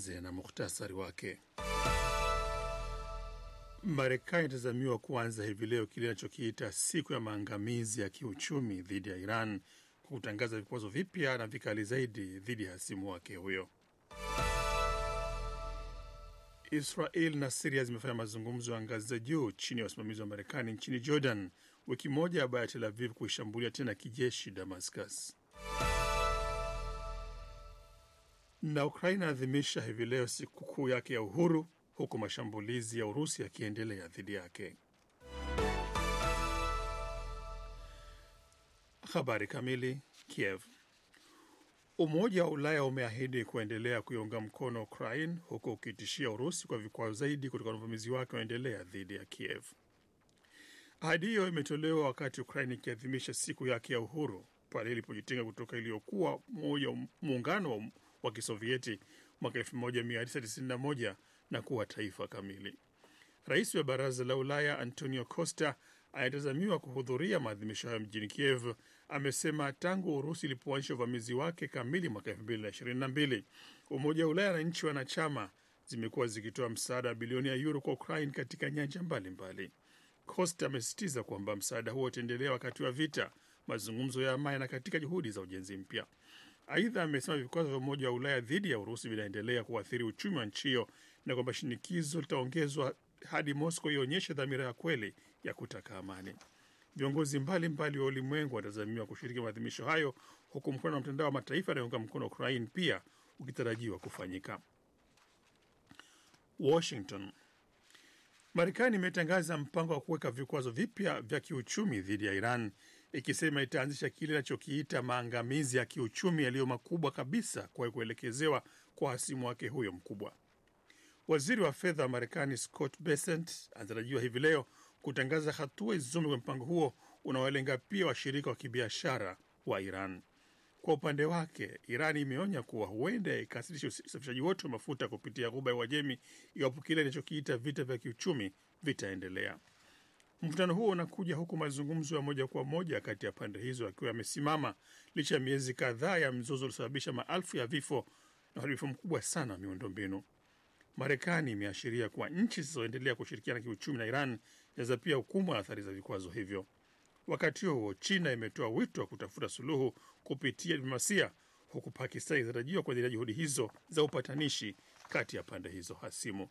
Tuanze na muhtasari wake. Marekani itazamiwa kuanza hivi leo kile inachokiita siku ya maangamizi ya kiuchumi dhidi ya Iran kwa kutangaza vikwazo vipya na vikali zaidi dhidi ya hasimu wake huyo. Israel na Siria zimefanya mazungumzo ya ngazi za juu chini ya usimamizi wa Marekani nchini Jordan, wiki moja baada ya Tel Aviv kuishambulia tena kijeshi Damascus. Na Ukraina inaadhimisha hivi leo sikukuu yake ya uhuru huku mashambulizi ya Urusi yakiendelea dhidi yake. Habari kamili. Kiev. Umoja wa Ulaya umeahidi kuendelea kuiunga mkono Ukraine huku ukitishia Urusi kwa vikwazo zaidi kutokana na uvamizi wake unaendelea dhidi ya Kiev. Ahadi hiyo imetolewa wakati Ukraine ikiadhimisha siku yake ya uhuru pale ilipojitenga kutoka iliyokuwa moja muungano wa Kisovieti mwaka 1991 na kuwa taifa kamili. Rais wa Baraza la Ulaya Antonio Costa anayetazamiwa kuhudhuria maadhimisho hayo mjini Kiev amesema tangu Urusi ilipoanzisha uvamizi wake kamili mwaka 2022 Umoja wa Ulaya na nchi wanachama zimekuwa zikitoa msaada wa bilioni ya yuro kwa Ukraine katika nyanja mbalimbali. Costa amesisitiza kwamba msaada huo utaendelea wakati wa vita, mazungumzo ya amani na katika juhudi za ujenzi mpya. Aidha, amesema vikwazo vya Umoja wa Ulaya dhidi ya Urusi vinaendelea kuathiri uchumi wa nchi hiyo na kwamba shinikizo litaongezwa hadi Moscow ionyeshe dhamira ya kweli ya kutaka amani. Viongozi mbalimbali wa ulimwengu wanatazamiwa kushiriki maadhimisho hayo, huku mkutano wa mtandao wa mataifa yanayounga mkono Ukraine pia ukitarajiwa kufanyika. Washington. Marekani imetangaza mpango wa kuweka vikwazo vipya vya kiuchumi dhidi ya Iran ikisema itaanzisha kile inachokiita maangamizi ya kiuchumi yaliyo makubwa kabisa kwa kuelekezewa kwa hasimu wake huyo mkubwa. Waziri wa fedha wa Marekani Scott Bessent anatarajiwa hivi leo kutangaza hatua izome kwenye mpango huo unaolenga pia washirika wa kibiashara wa Iran. Kwa upande wake, Iran imeonya kuwa huenda ikasitisha usafirishaji wote wa mafuta kupitia Ghuba ya Uajemi iwapo kile inachokiita vita vya kiuchumi vitaendelea. Mvutano huo unakuja huku mazungumzo ya moja kwa moja kati ya pande hizo yakiwa yamesimama licha ya miezi kadhaa ya mzozo uliosababisha maelfu ya vifo na uharibifu mkubwa sana wa miundombinu. Marekani imeashiria kuwa nchi zisizoendelea kushirikiana kiuchumi na Iran zinaweza pia hukumu na athari za vikwazo hivyo. Wakati huo huo, China imetoa wito wa kutafuta suluhu kupitia diplomasia, huku Pakistan ikitarajiwa kuendelea juhudi hizo za upatanishi kati ya pande hizo hasimu.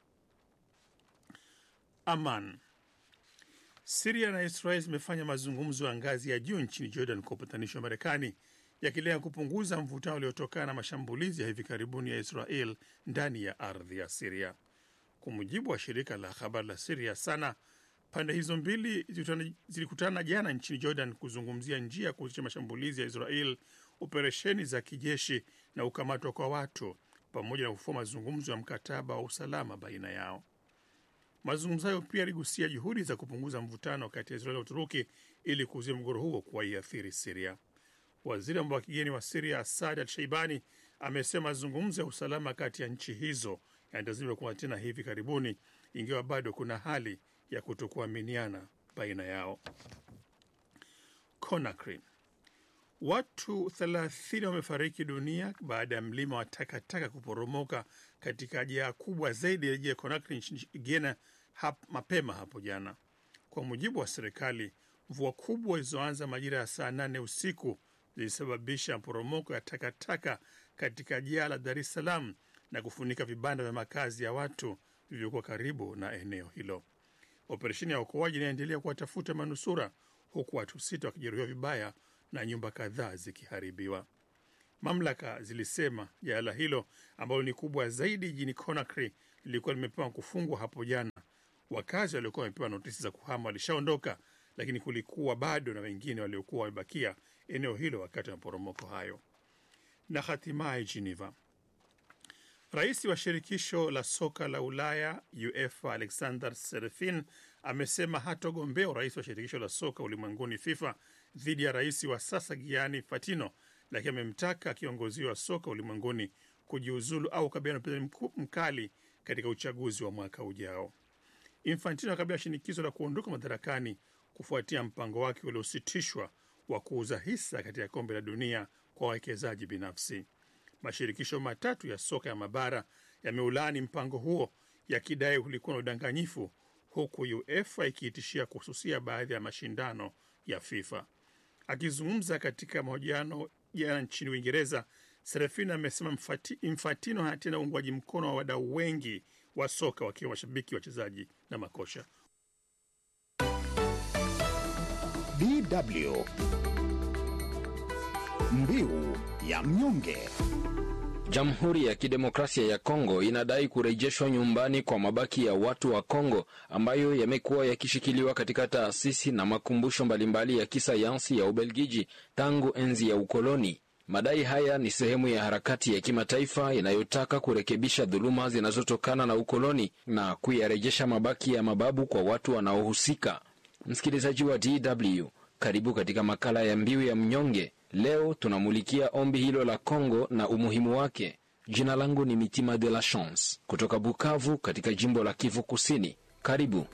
Aman. Siria na Israel zimefanya mazungumzo ya ngazi ya juu nchini Jordan kwa upatanishi wa Marekani yakilenga kupunguza mvutano uliotokana na mashambulizi ya hivi karibuni ya Israel ndani ya ardhi ya Siria. Kwa mujibu wa shirika la habari la Siria Sana, pande hizo mbili zilikutana jana nchini Jordan kuzungumzia njia ya kuhusisha mashambulizi ya Israel, operesheni za kijeshi na ukamatwa kwa watu, pamoja na kufua mazungumzo ya mkataba wa usalama baina yao. Mazungumzo hayo pia yaligusia juhudi za kupunguza mvutano kati ya Israel na Uturuki ili kuzuia mgogoro huo kuwaiathiri Siria. Waziri wa mambo ya kigeni wa Siria Asad Al Shaibani amesema mazungumzo ya usalama kati ya nchi hizo yanatazamiwa kuwa tena hivi karibuni, ingawa bado kuna hali ya kutokuaminiana baina yao. Conakry, watu 30 wamefariki dunia baada ya mlima wa takataka kuporomoka katika jaa kubwa zaidi ya jiji la Conakry nchini Guinea hap, mapema hapo jana. Kwa mujibu wa serikali, mvua kubwa zilizoanza majira ya saa nane usiku zilisababisha maporomoko ya takataka katika jaa la Dar es Salaam na kufunika vibanda vya makazi ya watu vilivyokuwa karibu na eneo hilo. Operesheni ya uokoaji inaendelea kuwatafuta manusura huku watu sita wakijeruhiwa vibaya na nyumba kadhaa zikiharibiwa. Mamlaka zilisema jala hilo ambalo ni kubwa zaidi jijini Conakry lilikuwa limepewa kufungwa hapo jana. Wakazi waliokuwa wamepewa notisi za kuhama walishaondoka, lakini kulikuwa bado na wengine waliokuwa wamebakia eneo hilo wakati wa maporomoko hayo. Na hatimaye Geneva, rais wa shirikisho la soka la Ulaya UEFA Alexander Serefin amesema hatogombea urais wa shirikisho la soka ulimwenguni FIFA dhidi ya rais wa sasa Gianni Infantino, lakini amemtaka kiongozi wa soka ulimwenguni kujiuzulu au kukabiliana na upinzani mkali katika uchaguzi wa mwaka ujao. Infantino akabiliwa shinikizo la kuondoka madarakani kufuatia mpango wake uliositishwa wa kuuza hisa katika kombe la dunia kwa wawekezaji binafsi. Mashirikisho matatu ya soka ya mabara yameulaani mpango huo yakidai ulikuwa na udanganyifu, huku UEFA ikiitishia kuhususia baadhi ya mashindano ya FIFA. Akizungumza katika mahojiano jana nchini Uingereza, Serafina amesema Infantino hana tena uungwaji mkono wa wadau wengi wa soka wakiwa mashabiki, wachezaji na makosha. DW Mbiu ya mnyonge. Jamhuri ya Kidemokrasia ya Kongo inadai kurejeshwa nyumbani kwa mabaki ya watu wa Kongo ambayo yamekuwa yakishikiliwa katika taasisi na makumbusho mbalimbali ya kisayansi ya Ubelgiji tangu enzi ya ukoloni. Madai haya ni sehemu ya harakati ya kimataifa inayotaka kurekebisha dhuluma zinazotokana na ukoloni na kuyarejesha mabaki ya mababu kwa watu wanaohusika. Msikilizaji wa DW, karibu katika makala ya Mbiu ya Mnyonge. Leo tunamulikia ombi hilo la Kongo na umuhimu wake. Jina langu ni Mitima de la Chance kutoka Bukavu katika jimbo la Kivu Kusini. Karibu.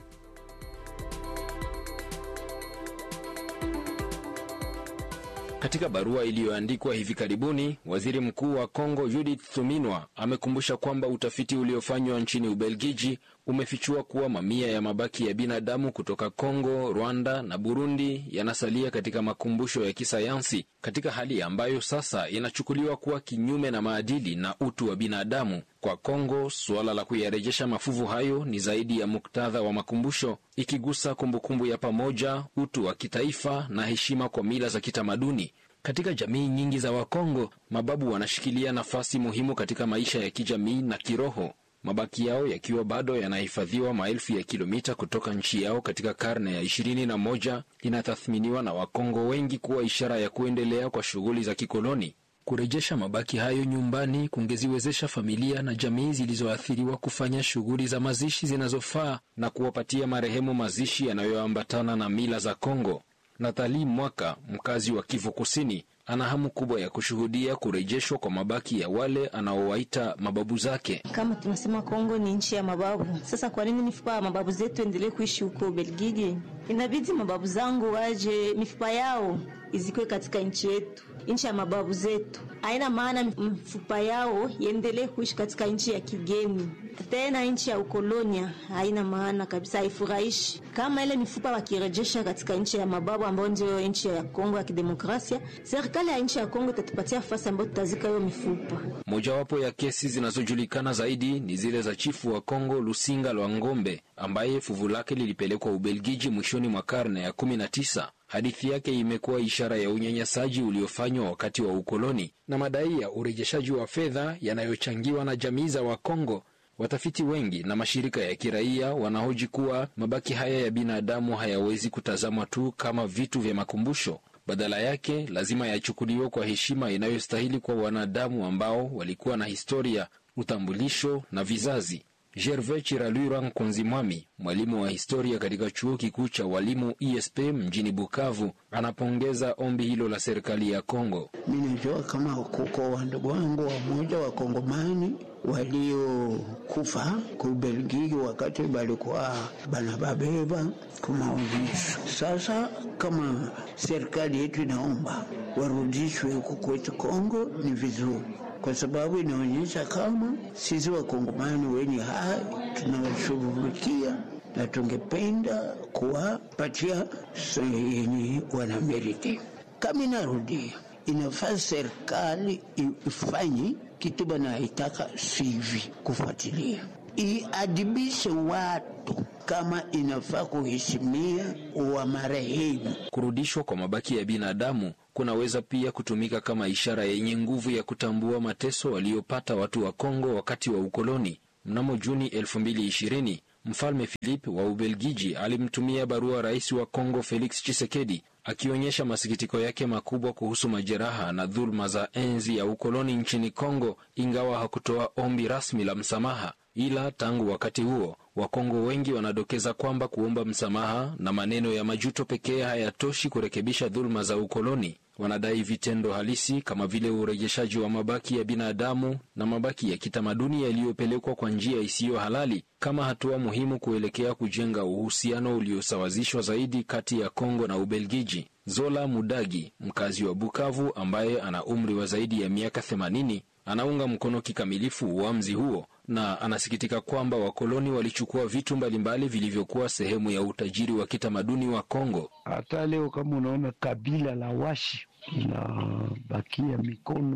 Katika barua iliyoandikwa hivi karibuni, waziri mkuu wa Kongo Judith Suminwa amekumbusha kwamba utafiti uliofanywa nchini Ubelgiji umefichua kuwa mamia ya mabaki ya binadamu kutoka Kongo, Rwanda na Burundi yanasalia katika makumbusho ya kisayansi katika hali ambayo sasa inachukuliwa kuwa kinyume na maadili na utu wa binadamu. Kwa Kongo, suala la kuyarejesha mafuvu hayo ni zaidi ya muktadha wa makumbusho, ikigusa kumbukumbu ya pamoja, utu wa kitaifa na heshima kwa mila za kitamaduni. Katika jamii nyingi za Wakongo, mababu wanashikilia nafasi muhimu katika maisha ya kijamii na kiroho, mabaki yao yakiwa bado yanahifadhiwa maelfu ya kilomita kutoka nchi yao katika karne ya ishirini na moja inatathminiwa na Wakongo wengi kuwa ishara ya kuendelea kwa shughuli za kikoloni. Kurejesha mabaki hayo nyumbani kungeziwezesha familia na jamii zilizoathiriwa kufanya shughuli za mazishi zinazofaa na kuwapatia marehemu mazishi yanayoambatana na mila za Kongo. Nathali Mwaka, mkazi wa Kivu Kusini, ana hamu kubwa ya kushuhudia kurejeshwa kwa mabaki ya wale anaowaita mababu zake. Kama tunasema Kongo ni nchi ya mababu, sasa kwa nini mifupa ya mababu zetu endelee kuishi huko Belgiji? Inabidi mababu zangu waje, mifupa yao izikwe katika nchi yetu, nchi ya mababu zetu. Haina maana mifupa yao iendelee kuishi katika nchi ya kigeni, tena nchi ya ukolonia. Haina maana kabisa, haifurahishi. Kama ile mifupa wakirejesha katika nchi ya mababu ambayo ndio nchi ya Kongo ya Kidemokrasia, serikali ya nchi ya Kongo itatupatia nafasi ambayo tutazika hiyo mifupa. Mojawapo ya kesi zinazojulikana zaidi ni zile za chifu wa Kongo Lusinga Lwa Ngombe ambaye fuvu lake lilipelekwa Ubelgiji mwishoni mwa karne ya 19. Hadithi yake imekuwa ishara ya unyanyasaji uliofanywa wakati wa ukoloni na madai ya urejeshaji wa fedha yanayochangiwa na jamii za Wakongo. Watafiti wengi na mashirika ya kiraia wanahoji kuwa mabaki haya ya binadamu hayawezi kutazamwa tu kama vitu vya makumbusho. Badala yake lazima yachukuliwe kwa heshima inayostahili kwa wanadamu ambao walikuwa na historia, utambulisho na vizazi. Gervais Chiralura Nkunzimwami, mwalimu wa historia katika chuo kikuu cha walimu ISP mjini Bukavu, anapongeza ombi hilo la serikali ya Kongo. Minajua kama kuko wandugu wangu wamoja wakongomani waliokufa kubelgiji wakati balikuwa banababeba kumaonyesho. Sasa kama serikali yetu inaomba warudishwe huku kwetu Kongo, ni vizuri kwa sababu inaonyesha kama sisi wakongomani wenye hai tunawashughulikia na tungependa kuwapatia yenye wanameriti. Kama inarudia, inafaa serikali ifanye kitu banaitaka sivi, kufuatilia iadibishe watu kama inafaa kuheshimia wa marehemu. Kurudishwa kwa mabaki ya binadamu kunaweza pia kutumika kama ishara yenye nguvu ya kutambua mateso waliopata watu wa Kongo wakati wa ukoloni. Mnamo Juni 2020 Mfalme Philip wa Ubelgiji alimtumia barua rais wa Kongo Felix Tshisekedi akionyesha masikitiko yake makubwa kuhusu majeraha na dhuluma za enzi ya ukoloni nchini Kongo, ingawa hakutoa ombi rasmi la msamaha. Ila tangu wakati huo Wakongo wengi wanadokeza kwamba kuomba msamaha na maneno ya majuto pekee hayatoshi kurekebisha dhuluma za ukoloni. Wanadai vitendo halisi kama vile urejeshaji wa mabaki ya binadamu na mabaki ya kitamaduni yaliyopelekwa kwa njia isiyo halali kama hatua muhimu kuelekea kujenga uhusiano uliosawazishwa zaidi kati ya Kongo na Ubelgiji. Zola Mudagi, mkazi wa Bukavu ambaye ana umri wa zaidi ya miaka 80, anaunga mkono kikamilifu uamuzi huo na anasikitika kwamba wakoloni walichukua vitu mbalimbali vilivyokuwa sehemu ya utajiri wa kitamaduni wa Kongo. Hata leo kama unaona kabila la Washi inabakia mikono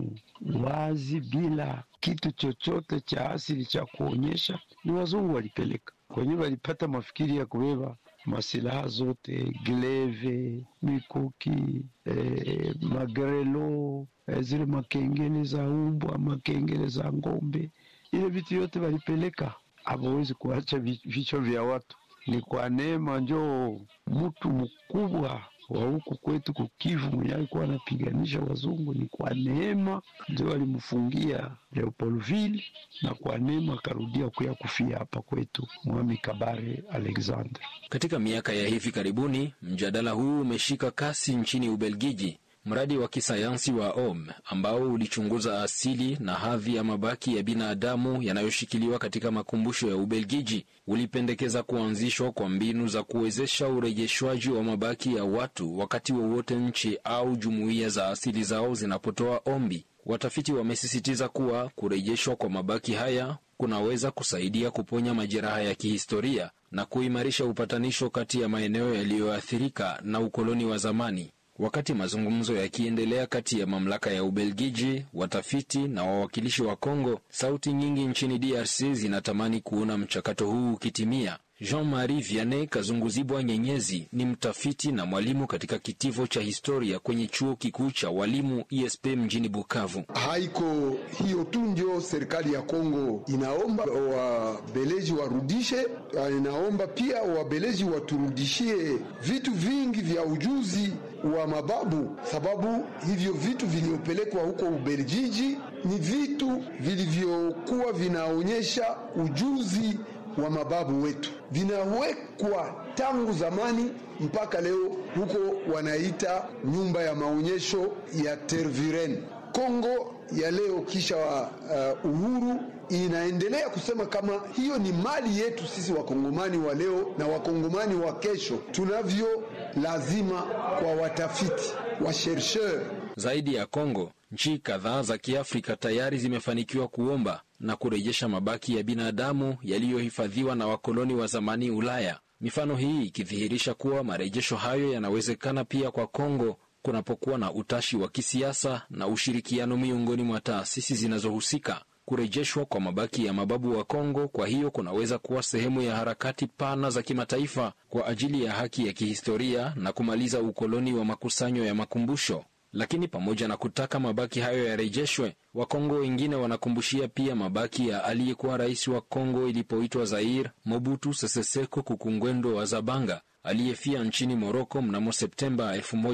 wazi bila kitu chochote cha asili cha kuonyesha, ni wazungu walipeleka kwenyewe, walipata mafikiri ya kubeba masilaha zote, gleve, mikuki, eh, magrelo, eh, zile makengele za umbwa, makengele za ng'ombe, ile vitu yote walipeleka. Hawawezi kuacha vichwa vya watu. Ni kwa neema njoo mtu mkubwa wa huku kwetu kukivu mwenye alikuwa anapiganisha wazungu, ni kwa neema ndio alimfungia Leopoldville, na kwa neema akarudia kuya kufia hapa kwetu Mwami Kabare Alexander. Katika miaka ya hivi karibuni, mjadala huu umeshika kasi nchini Ubelgiji. Mradi wa kisayansi wa OM ambao ulichunguza asili na hadhi ya mabaki ya binadamu yanayoshikiliwa katika makumbusho ya Ubelgiji ulipendekeza kuanzishwa kwa mbinu za kuwezesha urejeshwaji wa mabaki ya watu wakati wowote wa nchi au jumuiya za asili zao zinapotoa ombi. Watafiti wamesisitiza kuwa kurejeshwa kwa mabaki haya kunaweza kusaidia kuponya majeraha ya kihistoria na kuimarisha upatanisho kati ya maeneo yaliyoathirika na ukoloni wa zamani. Wakati mazungumzo yakiendelea kati ya mamlaka ya Ubelgiji, watafiti na wawakilishi wa Kongo, sauti nyingi nchini DRC zinatamani kuona mchakato huu ukitimia. Jean-Marie Vianney Kazunguzibwa Nyenyezi ni mtafiti na mwalimu katika kitivo cha historia kwenye chuo kikuu cha walimu ISP mjini Bukavu. Haiko hiyo tu ndio serikali ya Kongo inaomba wabeleji warudishe, inaomba pia wabeleji waturudishie vitu vingi vya ujuzi wa mababu, sababu hivyo vitu vilivyopelekwa huko Ubelgiji ni vitu vilivyokuwa vinaonyesha ujuzi wa mababu wetu vinawekwa tangu zamani mpaka leo, huko wanaita nyumba ya maonyesho ya Tervuren. Kongo ya leo kisha uh, uhuru inaendelea kusema kama hiyo ni mali yetu sisi wakongomani wa leo na wakongomani wa kesho. Tunavyo lazima kwa watafiti wa chercheur. Zaidi ya Kongo, nchi kadhaa za Kiafrika tayari zimefanikiwa kuomba na kurejesha mabaki ya binadamu yaliyohifadhiwa na wakoloni wa zamani Ulaya. Mifano hii ikidhihirisha kuwa marejesho hayo yanawezekana pia kwa Kongo kunapokuwa na utashi wa kisiasa na ushirikiano miongoni mwa taasisi zinazohusika. Kurejeshwa kwa mabaki ya mababu wa Kongo kwa hiyo kunaweza kuwa sehemu ya harakati pana za kimataifa kwa ajili ya haki ya kihistoria na kumaliza ukoloni wa makusanyo ya makumbusho. Lakini pamoja na kutaka mabaki hayo yarejeshwe, Wakongo wengine wanakumbushia pia mabaki ya aliyekuwa rais wa Kongo ilipoitwa Zaire, Mobutu Sese Seko Kukungwendo wa Zabanga, aliyefia nchini Moroko mnamo Septemba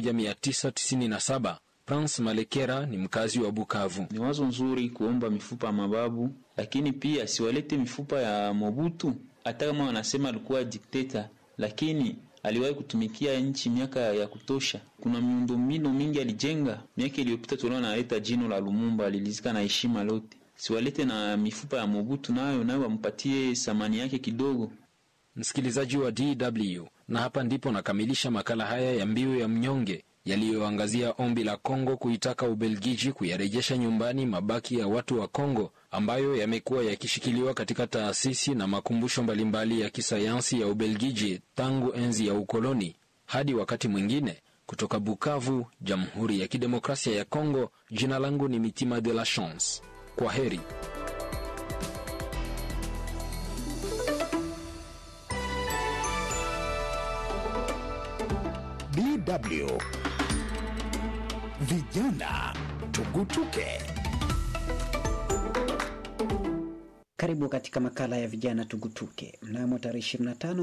1997. Prince Malekera ni mkazi wa Bukavu. Ni wazo nzuri kuomba mifupa ya mababu, lakini pia siwalete mifupa ya Mobutu. Hata kama wanasema alikuwa dikteta, lakini aliwahi kutumikia nchi miaka ya kutosha. Kuna miundombinu mingi alijenga. Miaka iliyopita tuliona analeta jino la Lumumba, alilizika na heshima lote. Siwalete na mifupa ya Mobutu, nayo nayo wampatie thamani yake kidogo. Msikilizaji wa DW, na hapa ndipo nakamilisha makala haya ya Mbiu ya Mnyonge yaliyoangazia ombi la Kongo kuitaka Ubelgiji kuyarejesha nyumbani mabaki ya watu wa Kongo ambayo yamekuwa yakishikiliwa katika taasisi na makumbusho mbalimbali ya kisayansi ya Ubelgiji tangu enzi ya ukoloni. Hadi wakati mwingine, kutoka Bukavu, Jamhuri ya Kidemokrasia ya Kongo, jina langu ni Mitima de la Chance. Kwa heri. DW Vijana Tugutuke. Karibu katika makala ya vijana tugutuke. Mnamo tarehe 25